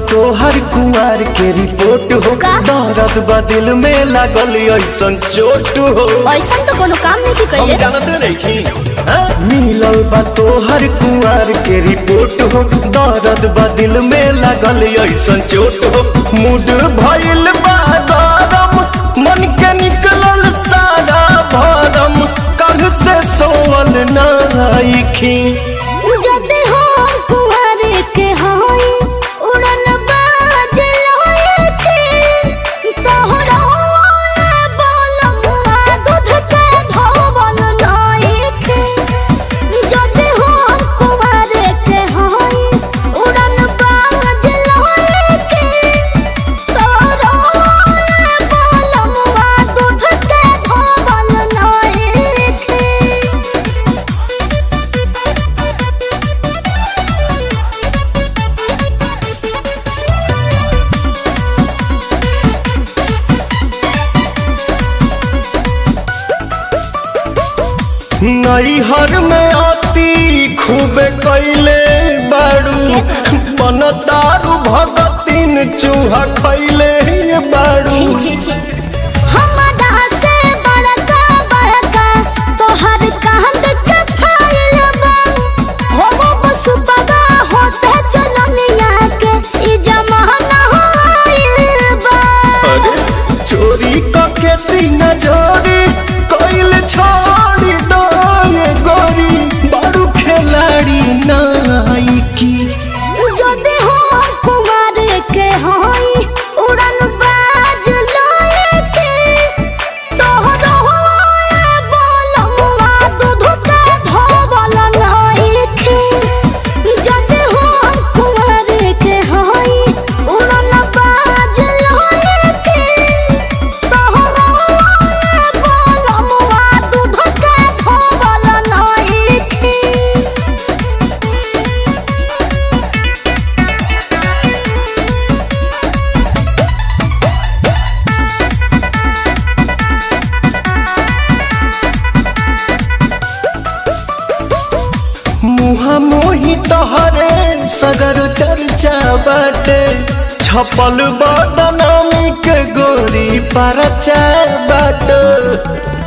तोहर कुंवर के रिपोर्ट हो का? दर्द बा दिल में लागल ऐसन चोट हो ऐसा तो कोनो काम नहीं हम कैले जानते नहीं मिलल बा तोहर कुंवर के रिपोर्ट हो दर्द बा दिल में लागल ऐसन चोट हो मूड भइल बा गरम मन के निकलल सारा भरम कल से सोवल नाइखी जदे हो कुंवर के होई उड़न बाज लोए के तोहरा बोलमुआ दूध के धोवल नाई के जदे हो कुंवर के होई उड़न बाज लोए के तोहरा बोलमुआ दूध के धोवल नाई के नैहर में आती खूब कैले बाड़ू बन दारू भगतिन चूहा खैले बाड़ू छी छी छी हमरा से बड़का बड़का तोहर कांद के फाइल बा हो वो बसुपदा हो से चलनिया के ई जमाना होइल बा अरे चोरी कके सीना जोरी कैल छोड़ी दो ये गोरी बाड़ू खिलाड़ी नाइकी जदे हो कुमार के होई उड़न बाज लोए के तोहरो बोलमुआ दूध के धोवल नाई के जदे हो कुमार के होई उड़न बाज लोए के तोहरो बोलमुआ दूध के धोवल नाई के मुहा मोही तोहरे सगर चर्चा बाटे छपल बदनामी के गोरी परचा बाटे